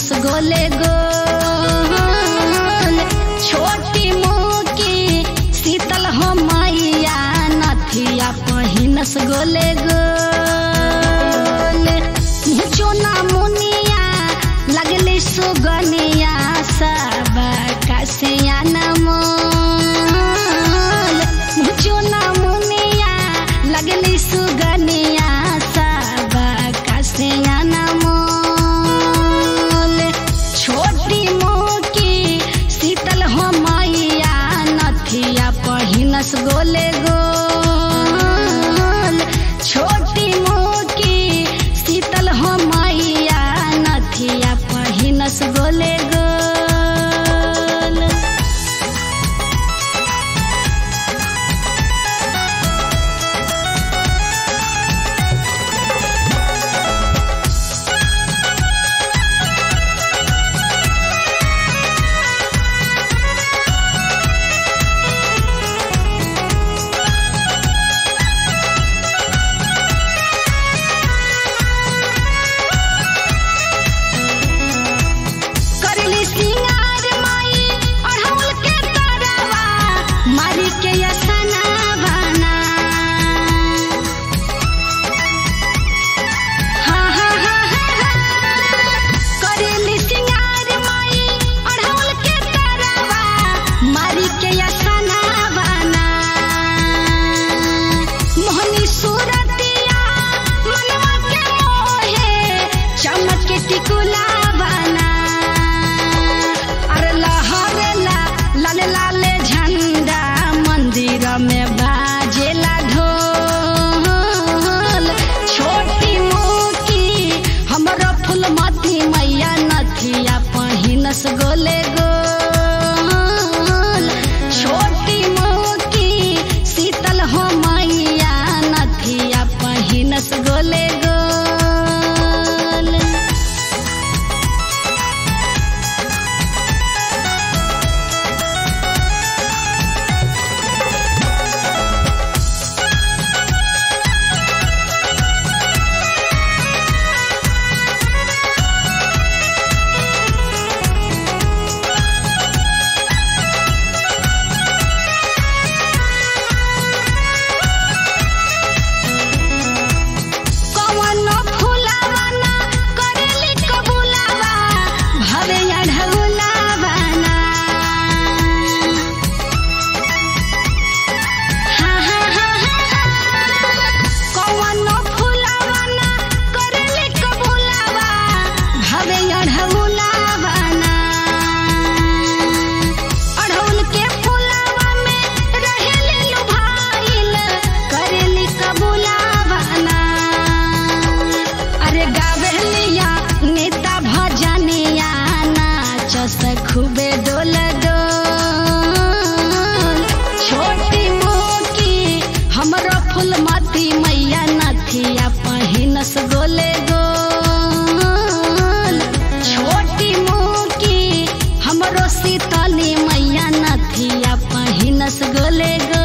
पहिनस गोले गोल छोटी मोकी शीतल हो मैया नथिया पहिनस गोले गोल मुचोना मुनिया लगले सुगनिया सब कसिया नमोल मुचोना मुनिया लगली सुगनिया सब कसिया नमोल छोटी मोकी शीतल हो मैया नथिया पहिनस गोले गोल छोटी मोकी शीतल हो मैया नथिया पहिनस गोले गोल करली सिंगार माई अढ़ौल के तरवा मारी के यसना बना हा हा हा हा करली सिंगार माई अढ़ौल के तरवा मारी के यसना बना मोहनी सूरतिया मनवा के मोहे चमक के टिकुला बना अरे लहरेला लाल लाल झंडा मंदिर में बाजेला ढोल छोटी मोकी हमरो फूलमती मैया नथिया पहिनस गोले गोल छोटी मोकी शीतल हो मैया नथिया पहिनस गोले गोल कवनो फुलावाना करेली कबुलावा भवे अढ़ौलावाना हा हा हा हा कवनो फुलावाना करेली कबुलावा भवे अढ़ौलावाना अढ़ौल के फुलावा में रहेली लुभाइल करेली कबुलावाना अरे गावेलिया नेता भजनिया नाचस खूबे डोल डोल छोटी मोकी हमरो फूलमती मैया नथिया पहिनस गोले गोल छोटी मोकी हमरो शीतली मैया नथिया पहिनस गोले गोल